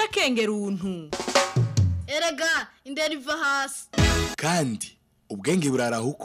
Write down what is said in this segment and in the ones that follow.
duca akenge runtu erega indera iva hasi kandi ubwenge burarahukwa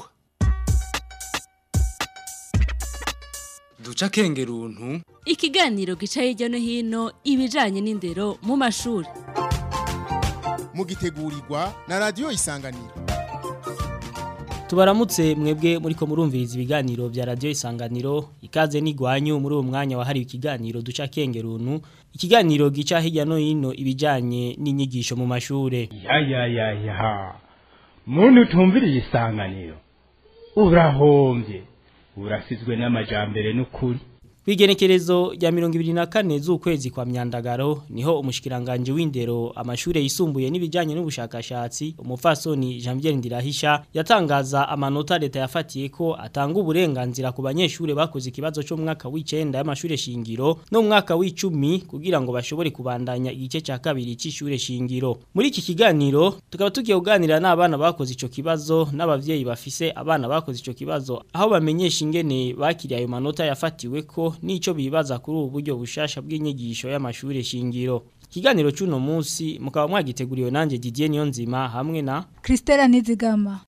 duca akenge runtu ikiganiro gica hirya no hino ibijanye n'indero mu mashuri mugitegurirwa na radiyo isanganiro tubaramutse mwebwe muriko murumviriza ibiganiro vya radio isanganiro ikaze n'igwanyu muri uwo mwanya wahariwe ikiganiro duca kengeruntu ikiganiro gica hirya no hino ibijanye n'inyigisho mu mashure ya ya ya ya muntu utumviriye isanganiro urahombye urasizwe n'amajambere n'ukuri Kwigenekerezo rya mirongo ibiri na kane z'ukwezi kwa myandagaro niho umushikiranganje w'indero amashure yisumbuye n'ibijanye n'ubushakashatsi umufasoni Jean-Pierre Ndirahisha yatangaza amanota leta yafatiye ko atanga uburenganzira ku banyeshure bakoze ikibazo cyo mu mwaka w'icenda y'amashure shingiro no mu mwaka w'icumi kugira ngo bashobore kubandanya igice ca kabiri c'ishure shingiro muri iki kiganiro tukaba tugiye kuganira n'abana bakoze ico kibazo n'abavyeyi bafise abana bakoze ico kibazo aho bamenyesha ingene bakiriye ayo manota yafatiwe ko nico bibaza kuri ubu buryo bushasha bw'inyigisho y'amashure shingiro Kiganiro cuno munsi mukaba mwagiteguriwe nanje Didier Niyonzima hamwe na Kristela Nizigama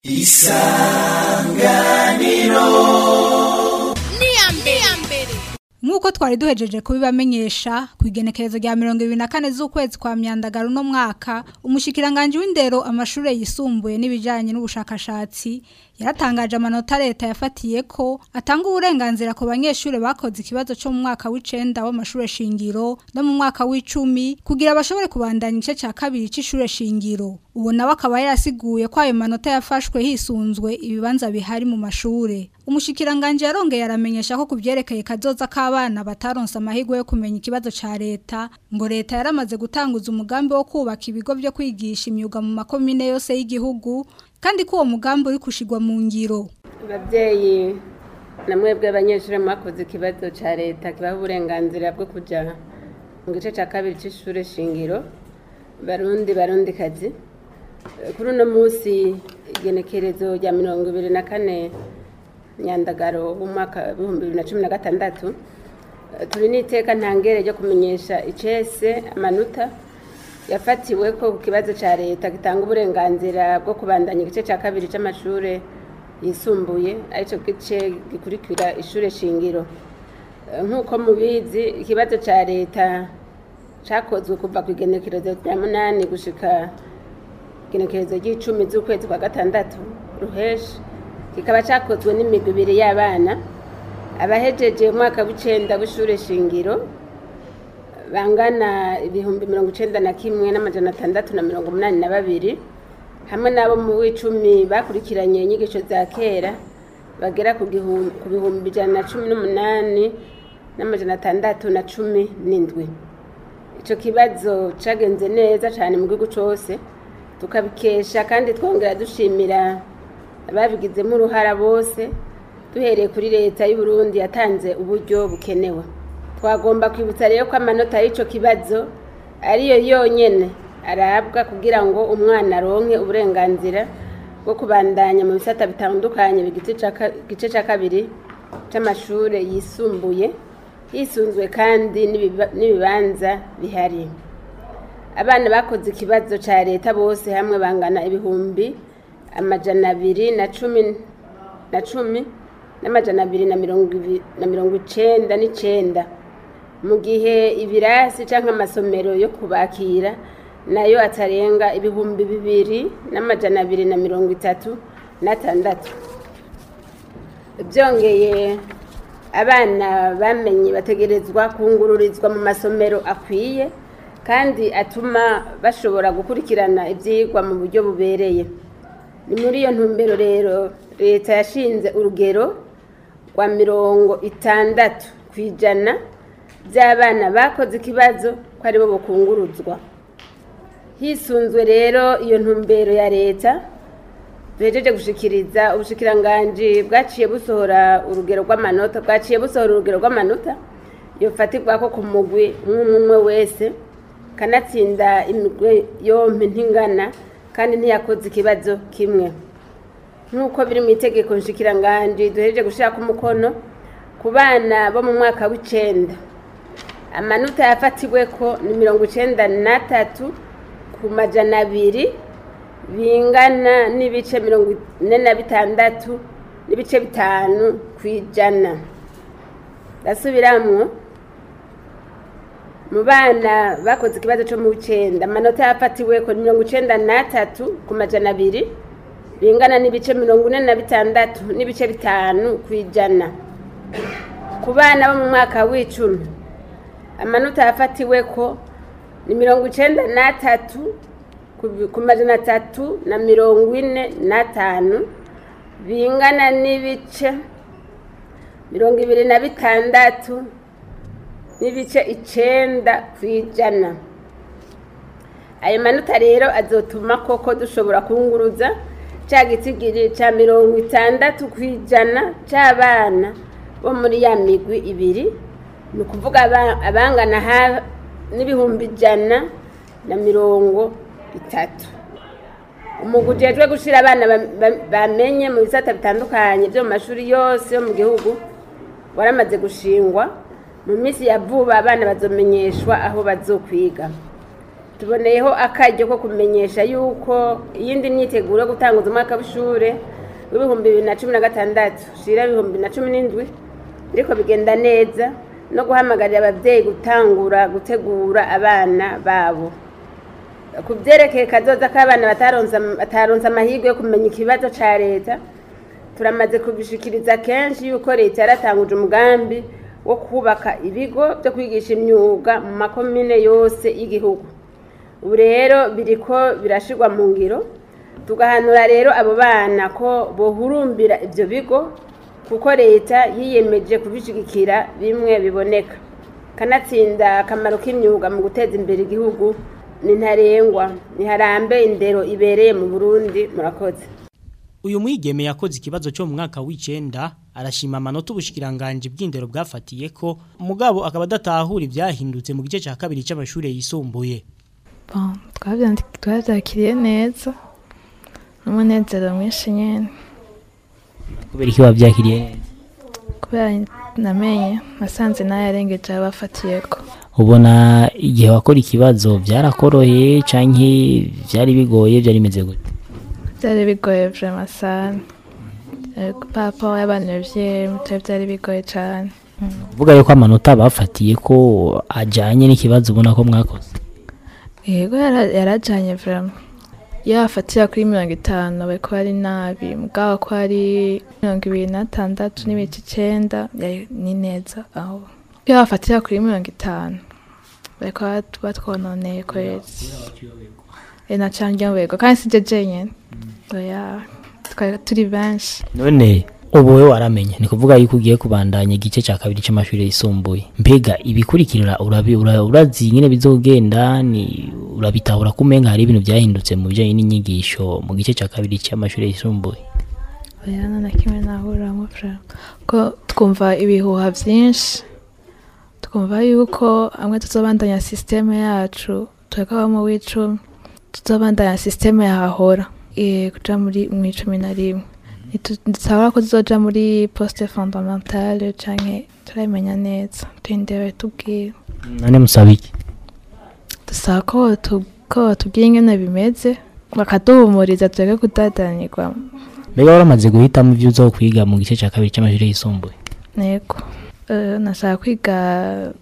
Nkuko twari duhejeje kubibamenyesha ku igenekerezo rya 24 z'ukwezi kwa myandagaro no mwaka umushikiranganje w'indero amashure yisumbuye n'ibijanye n'ubushakashatsi yaratangaje amanota leta yafatiye ko atanga uburenganzira ku banyeshure bakoze ikibazo cyo mu mwaka w'icenda w'amashure shingiro no mu mwaka w'icumi kugira bashobore kubandanya igice ca kabiri c'ishure shingiro ubu nawe akaba yarasiguye ko ayo manota yafashwe hisunzwe ibibanza bihari mu mashure umushikiranganje yarongeye aramenyesha ko kuvyerekeye kazoza k'abana bataronse amahirwe yo kumenya ikibazo ca leta ngo leta yaramaze gutanguza umugambi wo kubaka ibigo vyo kwigisha imyuga mu makomine yose y'igihugu kandi ko uwo mugambi uri kushigwa mu ngiro ababyeyi na mwebwe abanyeshuri mwakoze ikibazo cya leta kibaha uburenganzira bwo kujya mu gice cya kabiri cy'ishuri shingiro barundi barundi kazi kuri uno munsi igenekerezo rya mirongo ibiri na kane nyandagaro w'umwaka w'ibihumbi bibiri na cumi na gatandatu turi n'iteka ntangere ryo kumenyesha icese amanota yafatiwe ko ku kibazo cya leta gitanga uburenganzira bwo kubandanya igice cya kabiri cy'amashuri yisumbuye aricyo gice gikurikira ishuri shingiro nk'uko mubizi ikibazo cya leta cyakozwe kuva ku igenekerezo rya munani gushika igenekerezo ry'icumi z'ukwezi kwa gatandatu ruheshi kikaba cyakozwe n'imigwi ibiri y'abana abahejeje umwaka w'icenda w'ishuri shingiro bangana ibihumbi mirongo icenda na kimwe n'amajana atandatu na mirongo umunani na babiri hamwe n'abo mu w'icumi bakurikiranye inyigisho za kera bagera ku bihumbi ijana na cumi n'umunani n'amajana atandatu na cumi n'indwi icyo kibazo cyagenze neza cyane mu gihugu cyose tukabikesha kandi twongera dushimira ababigizemo uruhara bose duhereye kuri leta y'u Burundi yatanze uburyo bukenewe twagomba kwibutsa rero ko amanota y'icyo kibazo ariyo yonyine arabwa kugira ngo umwana aronke uburenganzira bwo kubandanya mu bisata bitandukanye igice cya kabiri cy'amashuri yisumbuye hisunzwe kandi n'ibibanza bihari abana bakoze ikibazo cya leta bose hamwe bangana ibihumbi amajana abiri na cumi na cumi n'amajana abiri na mirongo icenda n'icenda mu gihe ibirasi cyangwa amasomero yo kubakira nayo atarenga ibihumbi bibiri n'amajana abiri na mirongo itatu n'atandatu byongeye abana bamenye bategerezwa kungururizwa mu masomero akwiye kandi atuma bashobora gukurikirana ibyigwa mu buryo bubereye ni muri iyo ntumbero rero leta yashinze urugero rwa mirongo itandatu ku ijana by'abana bakoze ikibazo ko aribo bukunguruzwa hisunzwe rero iyo ntumbero ya leta duhejeje gushikiriza ubushikiranganji bwaciye busohora urugero rw'amanota bwaciye busohora urugero rw'amanota yofatirwa ko ku mugwi umwe umwe wese kanatsinda imigwe yompi ntingana kandi ntiyakoze ikibazo kimwe nk'uko biri mu itegeko nshikiranganji duhejeje gushaka umukono ku bana bo mu mwaka w'icenda amanota yafatiwe ko ni mirongo icenda n'atatu ku majana abiri bingana n'ibice mirongo ine na bitandatu n'ibice bitanu ku ijana ndasubiramwo mu bana bakoze ikibazo cyo mu w'icenda amanota yafatiwe ko ni mirongo icenda n'atatu ku majana abiri bingana n'ibice mirongo ine na bitandatu n'ibice bitanu ku ijana ku bana bo mu mwaka w'icumi amanota yafatiwe ko ni mirongo icenda n'atatu ku- ku majana atatu na mirongo ine n'atanu bingana n'ibice mirongo ibiri na bitandatu n'ibice icenda ku ijana ayo manota rero azotuma koko dushobora kunguruza ca gitigiri ca mirongo itandatu ku ijana c'abana bo muri ya migwi ibiri ni ukuvuga aba- abangana ha- n'ibihumbi ijana na mirongo itatu umugwi ujejwe gushira abana ba- ba- bamenye mu bisata bitandukanye vyo mu mashuri yose yo mu gihugu waramaze gushingwa mu minsi ya vuba abana bazomenyeshwa aho bazokwiga tuboneyeho akaryo ko kumenyesha yuko iyindi myiteguro yo gutanguza umwaka w'ishure w'ibihumbi bibiri na cumi na gatandatu shira ibihumbi na cumi n'indwi biriko bigenda neza no guhamagarira abavyeyi gutangura gutegura abana babo ku vyerekeye kazoza k'abana bataronse bataronse amahirwe yo kumenya ikibazo ca leta turamaze kubishikiriza kenshi yuko leta yaratanguje umugambi wo kubaka ibigo byo kwigisha imyuga mu makomine yose y'igihugu ubu rero biriko birashirwa mu ngiro tugahanura rero abo bana ko bohurumbira ivyo bigo kuko leta yiyemeje kubishigikira bimwe biboneka kanatsinda akamaro k'imyuga mu guteza imbere igihugu ni ntarengwa ntiharambe indero ibereye mu burundi murakoze Uyu mwigeme yakoze ikibazo cyo mu mwaka w'icenda arashima amanota ubushikiranganje bw'indero bwafatiye ko mugabo akaba adatahura ibyahindutse mu gice cya kabiri cy'amashuri yisumbuye. Bon, twavyandi- twavyakiriye neza n'umunezero mwinshi nyene Kubera iki wabyakiriye neza? kubera namenye nasanze nayarengeje abafatiyeko Ubona igihe wakora ikibazo byarakoroheye canke byari bigoye byari bimeze gute? byari bigoye vrema sana Eh, papa y'abanevye mutwe byari bigoye cane Uvuga yuko amanota bafatiye ko ajanye n'ikibazo ubona ko mwakoze. yego yara- yarajanye vrema iyo bafatira kuri mirongo itanu bariko ari nabi mugabo ko ari mirongo ibiri n'atandatu n'ibice icenda yari- ni neza aho iyo bafatira kuri mirongo itanu bariko bat- batwononeye kwezi e na cane ryoberwa kandi sije jenyene oya twari turi benshi None ubu we waramenye ni kuvuga yuko ugiye kubandanya igice cya kabiri cy'amashuri yisumbuye mbega ibikurikirira urabi ura- urazi nyine bizogenda ni urabitahura ko umenga hari ibintu byahindutse mu bijyanye n'inyigisho mu gice cya kabiri cy'amashuri yisumbuye oya nta na kimwe nahuriramo vrema ko twumva ibihuha vyinshi twumva yuko amwe tuzobandanya sisiteme yacu twekaba mu w'icumi tuzobandanya sisiteme yahahora eh, kuja muri mu icumi na rimwe ntitusabora ko tuzoja muri poste fondamentale canke turabimenya neza turindire tubwire none musaba iki dusaba ko batu- ko batubwira ingene bimeze bakaduhumuriza tureke kudadanirwa mbega waramaze guhitamo ibyo uzo kwiga mu gice cya kabiri cy'amashuri yisumbuye Nego. Eh, nashaka kwiga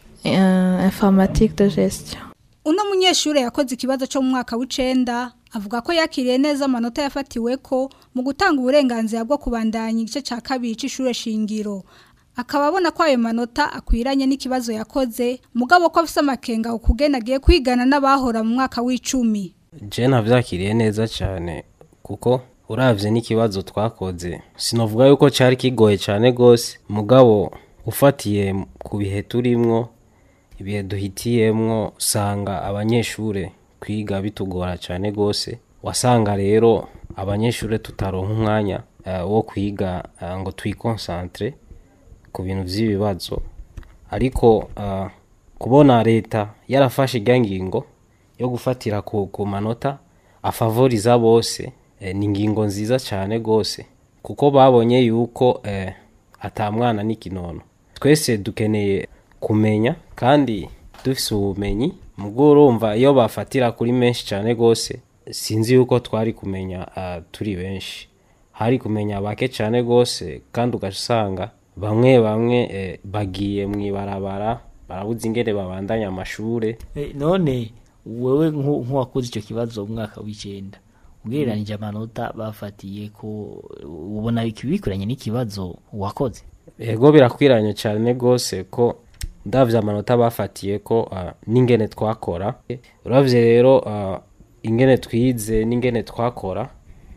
eh, informatique de gestion. Uno munyeshure yakoze ikibazo cyo mu mwaka w'icenda avuga ko yakiriye neza amanota yafatiwe ko mu gutanga uburenganzira bwo kubandanya igice cya kabiri c'ishure shingiro akaba abona ko ayo manota akwiranye n'ikibazo yakoze mugabo ko afise amakenga ukugena agiye kwigana n'abahora mu mwaka w'icumi je navyakiriye neza cyane kuko uravye n'ikibazo twakoze sinovuga yuko cari kigoye cyane gose mugabo ufatiye ku bihe turimwo ibihe duhitiyemwo usanga abanyeshure kwiga bitugora cyane gose wasanga rero abanyeshure tutaronka umwanya eh, wo kwiga eh, ngo twikonsantre ku bintu vy'ibibazo ariko eh, kubona leta yarafashe irya ngingo yo gufatira ku, ku manota afavoriza bose eh, ni ingingo nziza cyane gose kuko babonye yuko eh, ata mwana n'ikinono twese dukeneye kumenya kandi dufise ubumenyi mubwo urumva iyo bafatira kuri menshi cyane gose sinzi yuko twari kumenya uh, turi benshi hari kumenya bake cyane gose kandi ugasanga bamwe bamwe eh, bagiye mwibarabara barabuze ingene babandanya amashure Eh, none wewe nku- nk'uwakoze icyo kibazo mu mwaka w'icenda ugereranije amanota bafatiye ko ubona bikuranye n'ikibazo wakoze ego birakwiranye cyane gose ko ndavye amanota bafatiye ko uh, n'ingene twakora uravye rero uh, ingene twize n'ingene twakora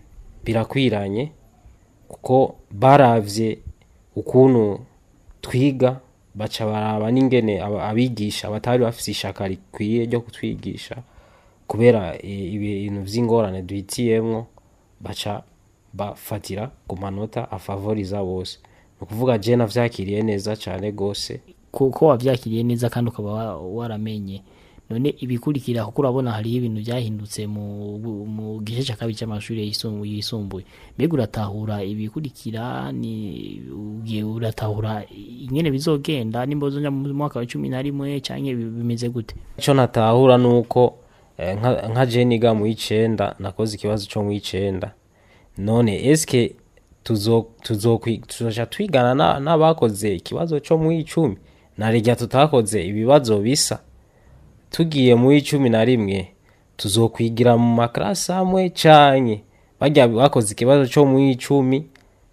birakwiranye kuko baravye ukuntu twiga baca baraba n'ingene aba- abigisha batari bafise ishaka rikwiye ryo kutwigisha kubera eh, ibintu vy'ingorane duhitiyemwo baca bafatira ku manota afavoriza bose ni ukuvuga je navyakiriye neza cane gose kuko wavyakiriye neza kandi ukaba wa- waramenye none ibikurikira kuko urabona hariho ibintu byahindutse mu, mu gice cya kabiri cy'amashuri yisumbuye yisumbuye mbega uratahura ibikurikira ni ugiye uratahura ingene bizogenda nimba uzoja mu mwaka wa cumi na rimwe canke bi- bimeze gute ico natahura nuko eh, nka nka je niga mu icenda nakoze ikibazo co mu icenda none eske tuzo tuzokwi- tuzoja twigana na- n'abakoze ikibazo co mu icumi narirya tutakoze ibibazo bisa tugiye mu icumi na rimwe tuzokwigira mu makarasi amwe canke barya bakoze ikibazo co mu icumi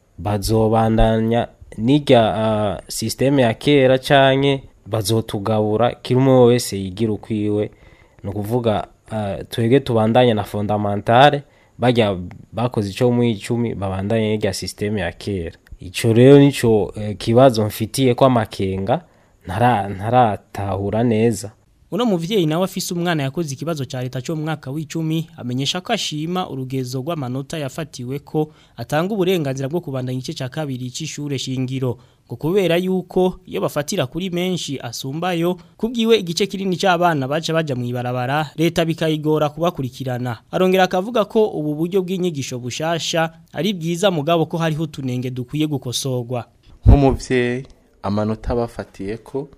bazobandanya n'irya uh, systeme ya kera canke bazotugabura kiri umwe wese yigira ukwiwe ni ukuvuga uh, twebwe tubandanye na fondamentale barya bakoze ico mu icumi babandanye n'irya systeme ya kera ico rero nico uh, kibazo mfitiye ko amakenga ntara- ntaratahura neza uno muvyeyi nawe afise umwana yakoze ikibazo ca leta cyo mu mwaka w'icumi amenyesha ko ashima urugezo rw'amanota yafatiwe ko atanga uburenganzira bwo kubandanya igice ca kabiri c'ishure shingiro ngo kubera yuko iyo bafatira kuri menshi asumbayo kubwiwe igice kinini c'abana baca baja mw'ibarabara leta bikayigora kubakurikirana arongera akavuga ko ubu buryo bw'inyigisho bushasha ari bwiza mugabo ko hariho tunenge dukwiye gukosorwa nk'umubyeyi amanota bafatiye ko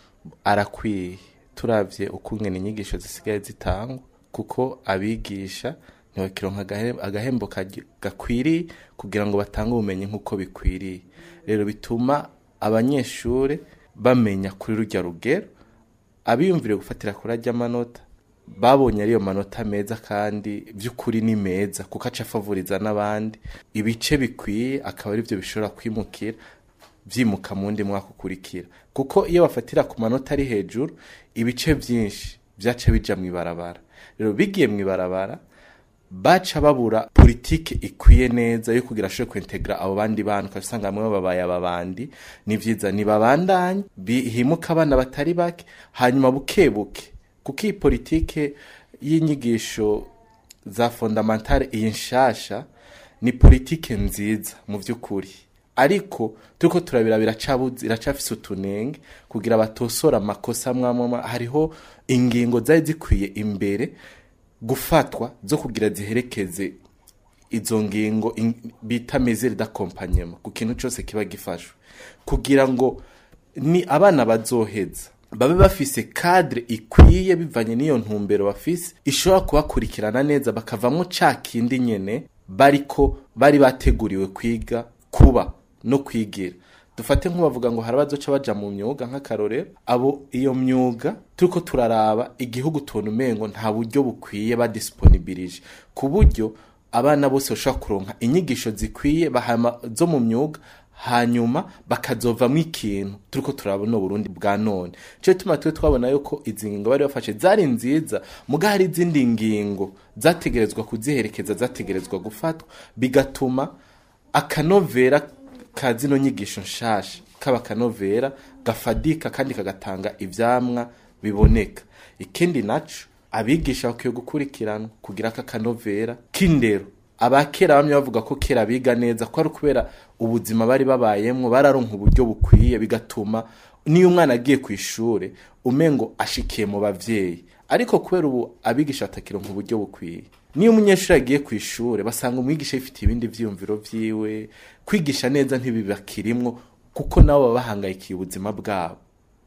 arakwiye turabye ukungena inyigisho zisigaye zitangwa kuko abigisha ntibakironka agahe- agahembo kagi- gakwiriye kugira ngo batange ubumenyi nk'uko bikwiriye rero bituma abanyeshuri bamenya kuri rujya rugero abiyumvire gufatira kuri ajya amanota babonye ariyo manota meza kandi by'ukuri ni meza kuko aca afavuriza n'abandi ibice bikwiye akaba ari byo bishobora kwimukira byimuka mu wundi mwaka ukurikira kuko iyo bafatira ku manota ari hejuru ibice byinshi byaca bija mu ibarabara rero bigiye mu ibarabara baca babura politike ikwiye neza yo kugira ashobore kwintegra abo bandi bantu ukasanga bamwe babaye ababandi ni vyiza ni babandanye bihimuka abana batari bake hanyuma buke buke kuko iyi politike y'inyigisho za fondamentale iyi nshasha ni politike nziza mu by'ukuri ariko turiko turabira biracabuze iracafise utunenge kugira batosora amakosa mwamwe hariho ingingo zari zikwiye imbere gufatwa zo kugira ziherekeze izo ngingo in- bita mesure d'accompagnement ku kintu cyose kiba gifashwe kugira ngo ni abana bazoheza babe bafise cadre ikwiye bivanye n'iyo ntumbero bafise ishobora kubakurikirana neza bakavamo ca kindi nyene bariko bari bateguriwe kwiga kuba no kwigira dufate nk'ubavuga ngo hari abazoca baja mu myuga nk'akarorero abo iyo myuga turiko turaraba igihugu tubona umengo nta buryo bukwiye badisiponibirije ku buryo abana bose bashobora kuronka inyigisho zikwiye bahama zo mu myuga hanyuma bakazovamo ikintu turiko turabona Burundi bwa none cyo tuma twe twabona yuko izi ngingo bari bafashe zari nziza muga hari izindi ngingo zategerezwa kuziherekeza zategerezwa gufatwa bigatuma akanovera ka zino nyigisho nshasha kaba akanovera gafadika kandi kagatanga ivyamwa biboneka ikindi naco abigisha bakwiye gukurikiranwa kugira aka kanovera k'indero abakera bamwe bavuga ko kera biga neza ko ari kubera ubuzima bari babayemwo bararonka uburyo bukwiye bigatuma niyo umwana agiye ku ishure umengo ashikiye mu bavyeyi ariko kubera ubu abigisha batakironka uburyo bukwiye niyo umunyeshuri agiye ku ishure basanga umwigisha yifitiye ibindi vyiyumviro vyiwe kwigisha neza ntibibakirimwo kuko nabo baba bahangayikiye ubuzima bwabo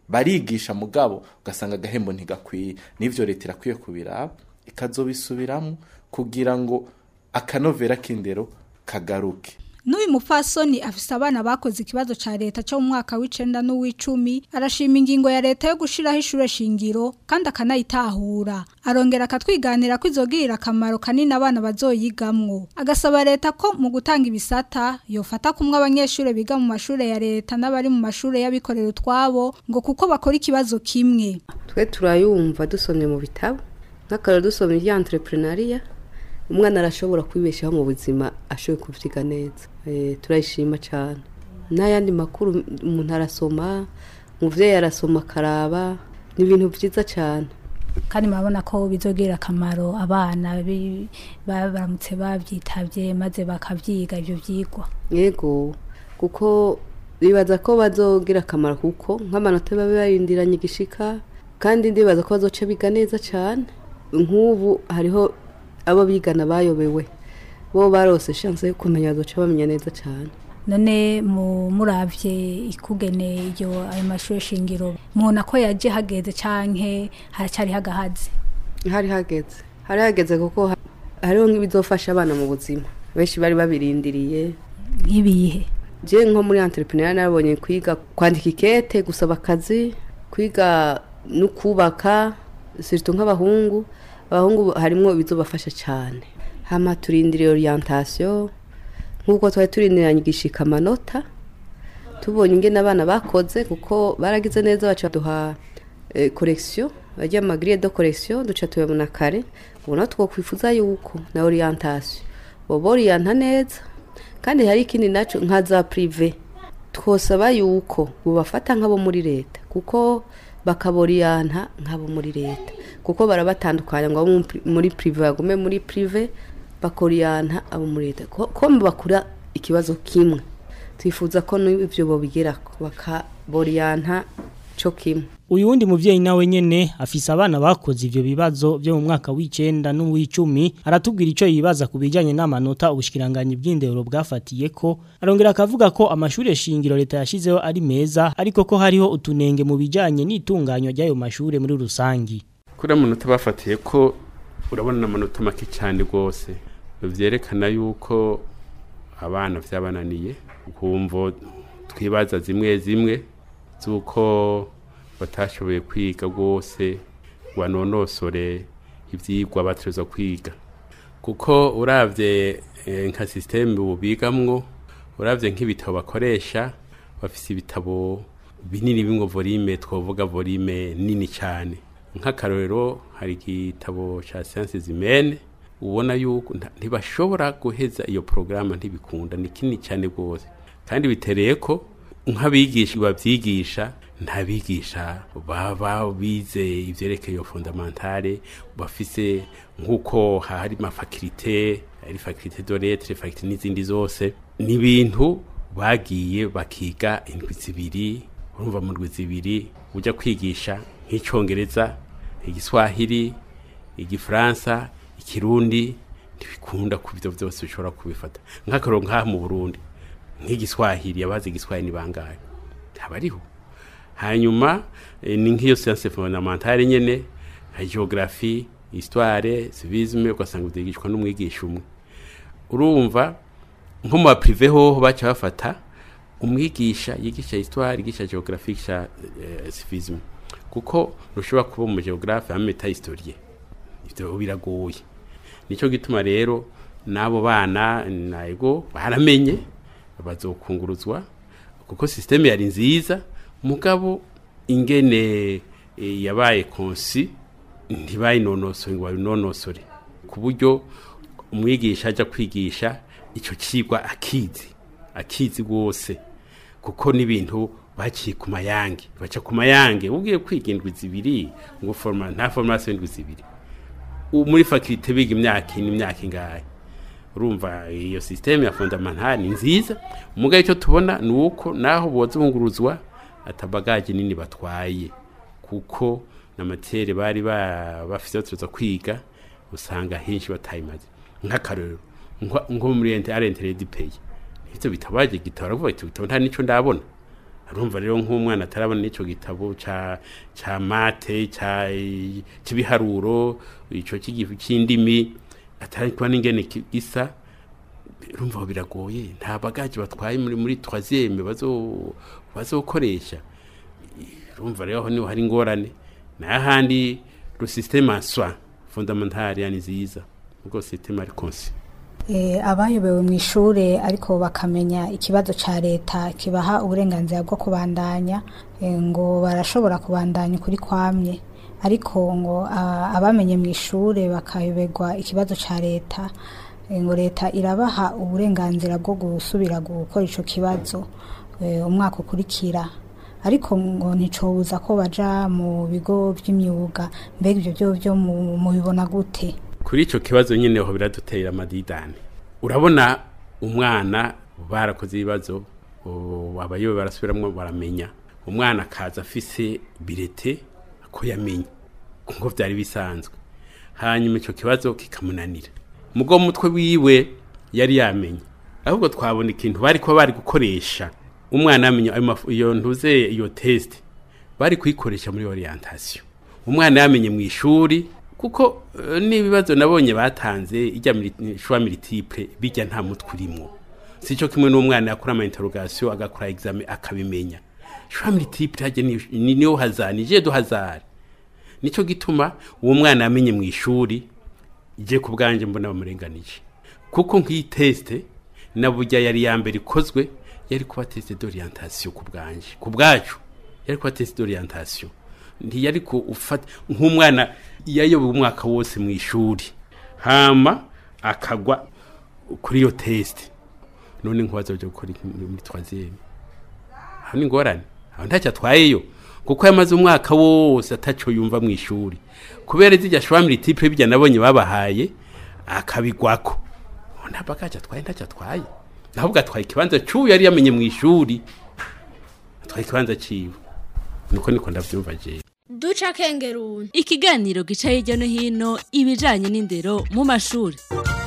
barigisha mugabo ugasanga agahembo ntigakwiye n'ivyo leta irakwiye kubiraba ikazobisubiramo kugira ngo akanovera k'indero kagaruke N'uyu mupfasoni afise abana bakoze ikibazo ca leta cyo mu mwaka w'icenda n'uw'icumi arashima ingingo ya leta yo gushiraho ishure shingiro kandi akanayitahura arongera akatwiganira ko izogirira akamaro kanini abana bazoyigamwo agasaba leta ko mu gutanga ibisata yofata kumwe abanyeshure biga mu mashure ya leta n'abari mu mashure y'abikorera utwabo ngo kuko bakora ikibazo kimwe twe turayumva dusomye mu bitabo nk'akararo dusomye ibya entrepreneuria umwana arashobora kwibeshaho mu buzima ashoboye kuvyiga neza Eh, turayishima cyane n'ayandi makuru umuntu arasoma umuvyeyi arasoma akaraba ni ibintu vyiza cyane kandi murabona ko bizogirira akamaro abana bi- ba- baramutse babyitabye maze bakavyiga ivyo vyigwa yego kuko bibaza ko bazogira akamaro kuko nk'amanota babe barindiranye igishika kandi ndibaza ko bazoca biga neza cyane nk'ubu hariho abo bigana bayobewe bo barose chance yo kumenya bazoca bamenya neza cyane none mu muravye ikugene iryo ayo mashuri shingiro mubona ko yaje hageze canke haracari hagahaze hari hageze hari hageze kuko ha- hariho nk'ibizofasha abana mu buzima benshi bari babirindiriye nk'ibihe je nko muri entrepreneur nabonye kwiga kwandika ikete gusaba akazi kwiga no kubaka surtout nk'abahungu abahungu harimwo ibizobafasha cyane hama turindiriye orientation nk'uko twari turindiranye igishika amanota tubonye ingene abana bakoze kuko baragize neza baca duha eh, correction bajya mu grille de correction duca tubabona kare ubona twokwifuza yuko na orientation boba orienta neza kandi hari ikindi naco nka za prive twosaba yuko bubafata nk'abo muri leta kuko bakaboriyanta nk'abo muri leta kuko barabatandukanya ngo abo mu pri- muri prive bagume muri prive bakoriyanta abo muri leta ko ko bakura ikibazo kimwe twifuza ko n'ibyo bobigerako bakaboriyanta co kimwe Uyu wundi muvyeyi nawe nyene afise abana bakoze ivyo bibazo byo mu mwaka w'icenda n'uw'icumi aratubwira ico yibaza ku bijanye n'amanota ubushikiranganye bw'indero bwafatiye ko arongera akavuga ko amashure shingiro leta yashizeho ari meza ariko ko hariho utunenge mu bijanye n'itunganywa ry'ayo mashure muri rusangi kuri amanota bafatiye ko urabona amanota make cyane rwose byerekana yuko abana byabananiye ukumva twibaza zimwe zimwe z'uko batashoboye kwiga rwose ngo banonosore ibyigwa bategerezwa kwiga kuko urabye eh, nka sisiteme ubu bigamwo urabye nk'ibitabo bakoresha bafise ibitabo binini bimwe volume twavuga volume nini cyane nk'akarorero hari igitabo cya siyansi zimene ubona yuko nta- ntibashobora guheza iyo porogaramu ntibikunda ni kinini cyane rwose kandi bitereye ko nk'abigisha babyigisha nta bigisha baba bize ivyerekeye iyo fondamentale bafise nk'uko hari amafakirite ari fakirite de lettre fakirite n'izindi zose ni ibintu bagiye bakiga indwi zibiri urumva mu ndwi zibiri ujya kwigisha nk'icongereza igiswahili igifaransa ikirundi ntibikunda ku byo byose bishobora kubifata nk'akaroro nk'aha mu burundi nk'igiswahili abazi igiswahili ni bangahe abariho hanyuma eh, ni nk'iyo siyanse fondamentale nyene nka geography histoire civisme ugasanga byigishwa n'umwigisha umwe urumva nko mu baprive hoho baca bafata umwigisha yigisha histoire yigisha geography yigisha eh, civisme kuko ntushobora kuba umu geographe ameta historie ivyo biragoye nico gituma rero n'abo bana naego baramenye bazokunguruzwa kuko systeme yari nziza mugabo ingene e, yabaye konsi ntibayinonosore ngo babinonosore ku buryo umwigisha ajya kwigisha icyo kigwa akizi akizi rwose kuko n'ibintu baciye ku mayange baca ku mayange ubwiye kwiga indwi zibiri ngo forma nta formation indwi zibiri U- muri faculté biga imyaka ine imyaka ingahe urumva iyo systeme ya fondamentale ni nziza mugabo icyo tubona ni uko naho bozunguruzwa atabagaje nini batwaye kuko na matiere bari ba- bafise tuza kwiga usanga henshi batayimaze nk'akarorero nko nko muri ente arentere di pay ivyo bitabaje gitara vuba iti bitabo nta nico ndabona urumva rero nk'umwana atarabona n'icyo gitabo ca ca mate ca cy'ibiharuro ico cy'igifu cy'indimi atari kuba n'ingene ki- gisa urumva aho biragoye nta bagaje batwaye muri muri troisième bazo bazokoresha urumva rero aho niho hari ingorane n'ahandi le système en soi fondamental yani nziza ubwo système ari conçu Eh, abayobewe mu ishure ariko bakamenya ikibazo ca leta kibaha uburenganzira bwo kubandanya eh, ngo barashobora kubandanya ukuri kwamye ariko ngo ah, abamenye mu ishure bakayoberwa ikibazo ca leta eh, ngo leta irabaha uburenganzira bwo gusubira gukora ico kibazo eh, umwaka ukurikira ariko ngo nticobuza ko baja mu bigo vy'imyuga mbega ivyo vyo vyo mu- mubibona gute kuri icyo kibazo nyine ho biradutera amadidani urabona umwana barakoze ibibazo o, abayobe barasubiramo baramenya umwana akaza afise birete ko yamenye kuko byari bisanzwe hanyuma icyo kibazo kikamunanira mugo mutwe wiwe yari yamenye ahubwo twabona ikintu bari kuba bari gukoresha umwana yamenye ayo mafu- iyo ntuze iyo test bari kuyikoresha muri orientation umwana yamenye mu ishuri kuko eh, n'ibibazo nabonye batanze ijya shwa multiple bijya nta mutwe urimo sico kimwe n'umwana yakora ama interrogation agakora examen akabimenya shwa multiple hajye ni ni- niyo hazani je do hazari nico gituma uwo mwana yamenye mu ishuri je ku bwanje mbona bamurenganije kuko nk'iyi teste na burya yari ya mbere ikozwe yari kuba teste d'orientation ku bwanje ku bwacu yari kuba teste d'orientation ntiyari ko ufata nk'umwana yayobewe umwaka wose mu ishuri hama akagwa kuri iyo teste none nkubaza byo gukora iki muri muri troisième aho ni ingorane aho ntacyo atwayeyo kuko yamaze umwaka wose ataco yumva mu ishuri kubera zijya shwamiri tipe bijya nabonye babahaye akabigwako Ubu nta bagaje atwaye ntacyo atwaye ahubwo atwaye ikibanza c'uwo yari yamenye mu ishuri atwaye ikibanza ciwe niko niko ndavyumva jewe duca kengeruni ikiganiro gica hirya no hino ibijanye n'indero mu mashuri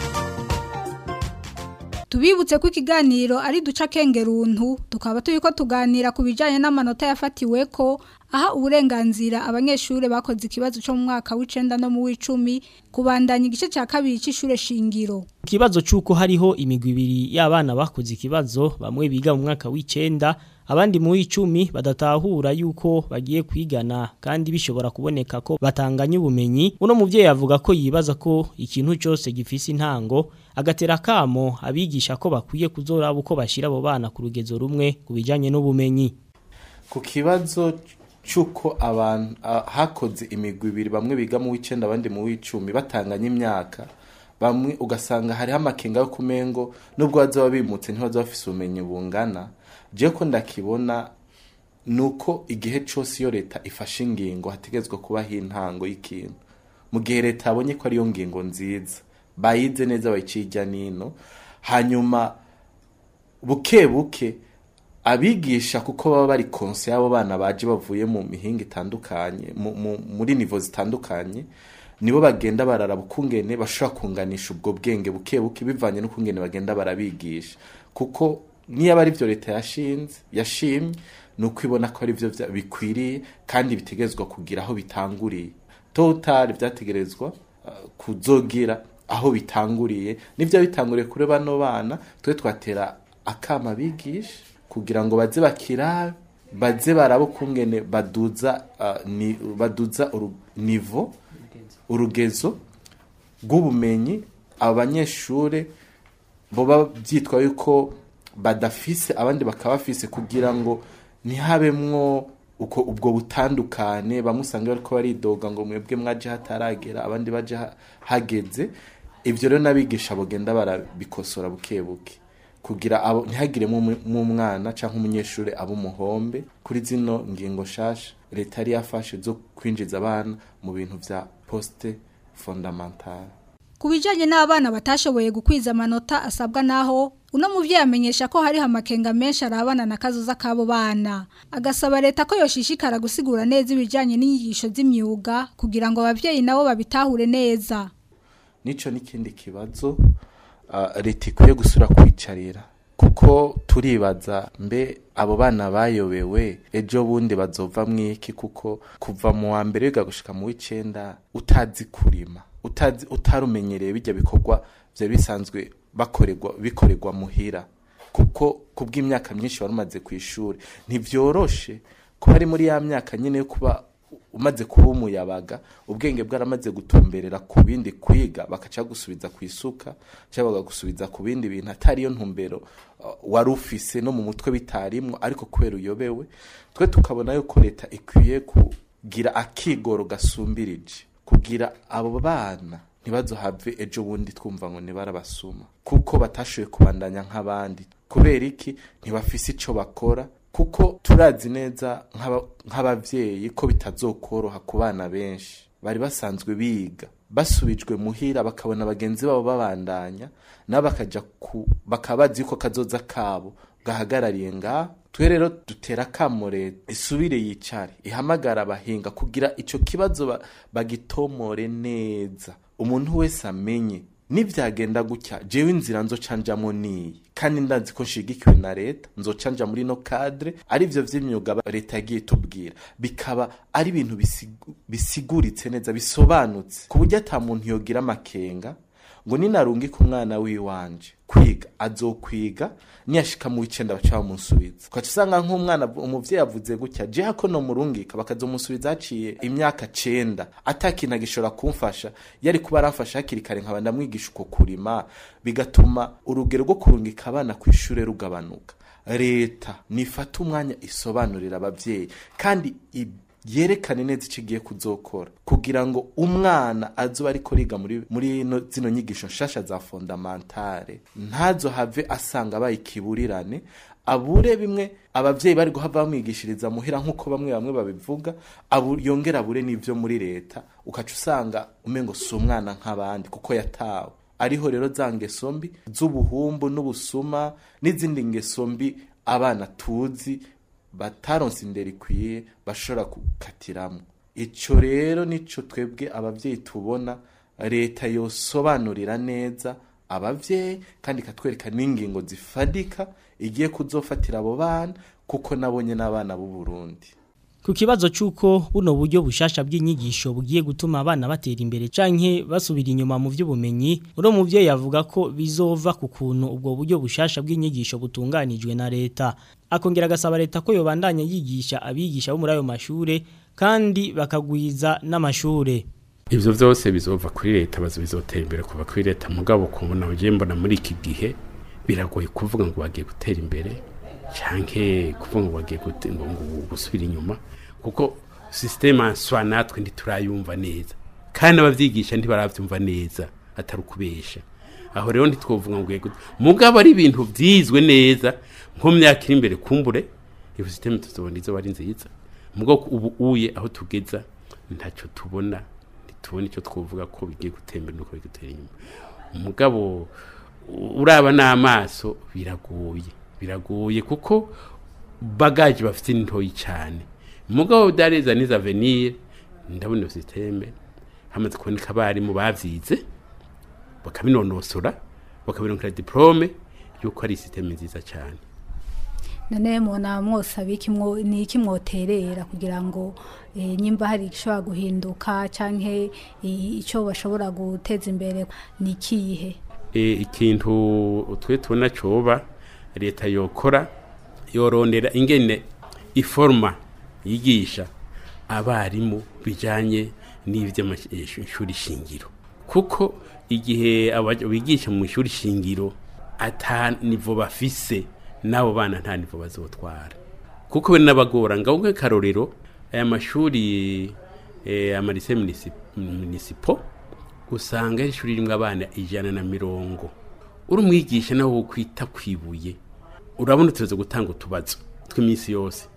Tubibutse ko ikiganiro ari duca kengeruntu tukaba turiko tuganira ku bijanye n'amanota yafatiwe ko aha uburenganzira abanyeshure bakoze ikibazo cyo mu mwaka w'icenda no mu w'icumi kubandanya igice ca kabiri c'ishure shingiro. Ikibazo cyuko hariho imigwi ibiri y'abana bakoze ikibazo bamwe biga mu mwaka w'icenda abandi mu w'icumi badatahura yuko bagiye kwigana kandi bishobora kuboneka ko batanganya ubumenyi uno muvyeyi avuga ko yibaza ko ikintu cyose gifise intango agatera kamo abigisha ko bakwiye kuzoraba uko bashira abo bana ku rugezo rumwe ku bijanye n'ubumenyi ku kibazo cy'uko abantu ah, hakoze imigwi ibiri bamwe biga mu w'icenda abandi mu w'icumi batanganya imyaka bamwe ugasanga hariho amakenga yo kumengo nubwo bazaba bimutse ntibazaba bafise ubumenyi bungana jewe ko ndakibona nuko igihe cyose iyo leta ifashe ingingo hategetswe kubaho intango y'ikintu mu gihe leta yabonye ko ariyo ngingo nziza bayize neza bayiciye ijya nino hanyuma buke buke abigisha kuko baba bari konse y'abo bana baje bavuye mu mihinga itandukanye mu- mu- muri nivo zitandukanye nibo bagenda bararaba ukungene bashobora kunganisha ubwo bwenge buke buke bivanye n'ukungene bagenda barabigisha kuko niyo ari byo leta yashinze yashimye ni uko ibona ko ari byo vya- bikwiriye kandi bitegerezwa kugira aho bitanguriye total byategerezwa uh, kuzogira aho bitanguriye nivyo bitanguriye kuri bano bana twe twatera akama bigisha kugira ngo baze bakirabe baze barabo kungene baduza uh, ni, baduza uru, nivo urugezo rw'ubumenyi abanyeshure boba byitwa yuko badafise abandi bakaba bafise kugira ngo ntihabemwo uko ubwo butandukane bamwe usanga bariko baridoga ngo mwebwe mwaje hataragera abandi baje ha- hageze ivyo rero n'abigisha bogenda barabikosora buke buke kugira abo ntihagiremo umwana cyangwa umunyeshuri aba umuhombe kuri zino ngingo nshasha leta yari yafashe zo kwinjiza abana mu bintu vya poste fondamentale Ku bijanye n'abana batashoboye gukwiza amanota asabwa naho uno muvyeyi amenyesha ko hariho amakenga menshi arabana na kazoza k'abo bana agasaba leta ko yoshishikara gusigura neza ibijanye n'inyigisho z'imyuga kugira ngo abavyeyi nabo babitahure neza nico n'ikindi kibazo uh, leta ikwiye gusura kwicarira kuko turibaza mbe abo bana bayobewe ejo bundi bazova mwiki kuko kuva mu wa mbere wiga gushika mu w'icenda utazi kurima utazi utarumenyereye bijya bikorwa vya bisanzwe bakorerwa bikorerwa muhira kuko kubw'imyaka myinshi wari umaze ku ishuri ntivyoroshe kuba ari muri ya myaka nyine yo kuba umaze kuba umuyabaga ubwenge bwaramaze gutumberera ku bindi kwiga bakaca gusubiza ku isuka cyangwa bagagusubiza ku bindi bintu atari yo ntumbero uh, wari ufise no mu mutwe bitarimwo ariko kubera uyobewe twe tukabona yuko leta ikwiye kugira akigoro gasumbirije kugira abo bana ntibazohave ejo bundi twumva ngo nibarabasuma kuko batashoboye kubandanya nk'abandi kubera iki ntibafise ico bakora kuko turazi neza nk'aba- nk'abavyeyi ko bitazokoroha ku bana benshi bari basanzwe biga basubijwe muhira bakabona bagenzi babo babandanya nabo bakaja ku bakaba bazi yuko kazoza kabo gahagarariye ngaho twe rero dutera akamo leta isubire yicare ihamagara abahinga kugira ico kibazo ba- bagitomore neza umuntu wese amenye nivyagenda gutya jewe inzira nzocanjamwo niyi kandi ndazi ko nshigikiwe na leta nzocanja muri no cadre arivyo vy'imyuga ba- leta yagiye tubwira bikaba ari ibintu bisigu- bisiguritse neza bisobanutse ku buryo ata muntu yogira amakenga ngo ninarungika umwana wiwanje kwiga azokwiga niyashika mu w'icenda baca bamusubiza ukaca usanga nk'umwana umuvyeyi avuze gutya je hako no murungika bakazomusubiza haciye imyaka cenda atakintu agishobora kumfasha yari kuba aramfasha hakiri kare nkaba ndamwigisha uko kurima bigatuma urugero rwo kurungika abana ku ishure rugabanuka leta nifata umwanya isobanurira abavyeyi kandi i- yerekane neza icyo igiye kuzokora kugira ngo umwana azoba ariko riga muri muri no, zino nyigisho nshasha za fondamentale ntazohave asanga abaye ikiburirane abure bimwe abavyeyi bari guhava bamwigishiriza muhira nk'uko bamwe bamwe babivuga abu, yongera abure n'ivyo muri leta ukaca usanga umengo si umwana nk'abandi kuko yatawe ariho rero za ngeso mbi z'ubuhumbu n'ubusuma n'izindi ngeso mbi abana tuzi bataronse indero ikwiye bashobora gukatiramo ico rero nico twebwe abavyeyi tubona leta yosobanurira neza abavyeyi kandi ikatwereka n'ingingo zifadika igiye kuzofatira abo bana kuko nabonye n'abana b'u Burundi Ku kibazo cy'uko buno buryo bushasha bw'inyigisho bugiye gutuma abana batera imbere canke basubira inyuma mu by'ubumenyi uro muvyeyi yavuga ko bizova ku kuntu ubwo buryo bushasha bw'inyigisho butunganijwe na leta akongera agasaba leta ko yobandanya yigisha abigisha bo muri ayo mashure kandi bakagwiza n'amashure ivyo vyose bizova kuri leta bazo bizotera imbere kuva kuri leta mugabo kubona ugiye mbona muri iki gihe biragoye kuvuga ngo bagiye gutera imbere canke kuvuga ngo bagiye gute- ngo ngo gusubira inyuma kuko systeme answa natwe ntiturayumva neza kandi abavyigisha ntibaravyumva neza atari ukubesha aho rero ntitwovuga ngo ugiye gute mugabo ari ibintu vyizwe neza nko mu myaka iri imbere kumbure iyo systeme tuzobona izo ari nziza mugabo ubu uye aho tugeza ntacyo tubona ntitubona icyo twovuga ko bigiye gutembera nuko bigutera inyuma umugabo u- uraba n'amaso biragoye biragoye kuko bagaje bafite ni ntoyi cyane umugabo dareza n'iza avenir ndabona iyo systeme hamaze kuboneka abarimu bavyize bakabinonosora bakabironkera diplome yuko ari systeme nziza cyane none mubona mwose abiki ni iki mwoterera kugira ngo eh, nyimba hari igishobora guhinduka canke i- ico bashobora guteza imbere ni ikihe e, ikintu twe tubona coba leta yokora yorondera ingene iforma yigisha abarimu bijanye n'ivy'amashuri shingiro kuko igihe aba- bigisha mu ishuri shingiro ata nivo bafise n'abo bana nta nivo bazotwara kuko bene n'abagora ngaho nk'akarorero aya mashuri eh, amarise munisipo usanga ari ishuri rimwe abana ijana na mirongo uri umwigisha nawe wo kwita kwibuye urabona tuza gutanga utubazo tw'iminsi yose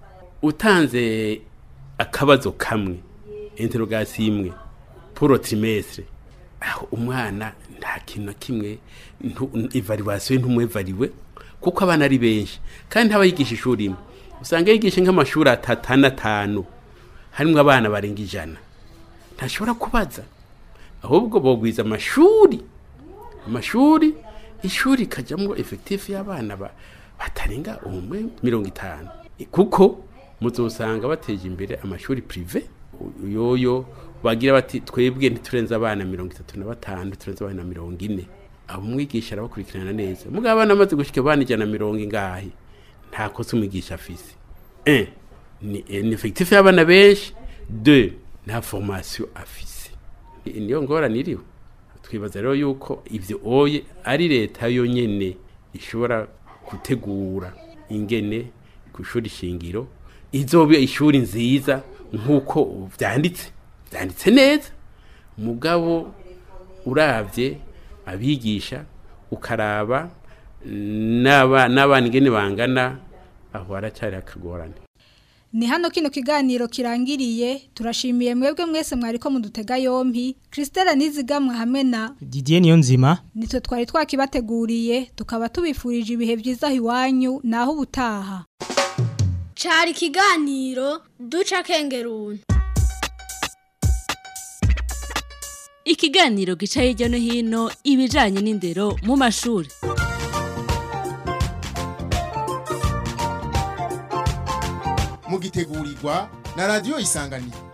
utanze akabazo kamwe interogasi imwe puro trimestre aho umwana nta kintu na kimwe ntu- evaluation ntumwevariwe kuko abana ari benshi kandi haba yigisha ishuri imwe usanga yigisha nk'amashuri atatu ane atanu harimo abana barenga ijana ntashobora kubaza ahubwo bogwiza amashuri amashuri ishuri ikajyamo efekitifu y'abana ba- batarenga umwe mirongo itanu kuko muzosanga bateje imbere amashuri prive yoyo bagira bati twebwe ntiturenze abana mirongo itatu na batanu ntiturenze abana mirongo ine abo umwigisha arabakurikirana neza mugabo abana bamaze gushyika abana ijana na mirongo ingahe nta kosa umwigisha afise un ni ni efekitifu y'abana benshi deux nta formation afise Ni- niyo ngorane iriho twibaza rero yuko ibyo oye ari leta yonyine ishobora gutegura ingene ku ishuri shingiro izobe ishuri nziza nk'uko byanditse byanditse neza mugabo urabye abigisha ukaraba n'aba- n'abana ingene bangana aho haracyari akagorane Ni hano kino kiganiro kirangiriye turashimiye mwebwe mwese mwariko mudutega yompi Christelle Nizigamwe hamwe na Didier Niyonzima nitwe twari twakibateguriye tukaba tubifurije ibihe byiza iwanyu naho ubutaha Cari ikiganiro duca kengeruntu. Ikiganiro gica hirya no hino ibijanye n'indero mu mashuri. mugitegurirwa na radio isanganiro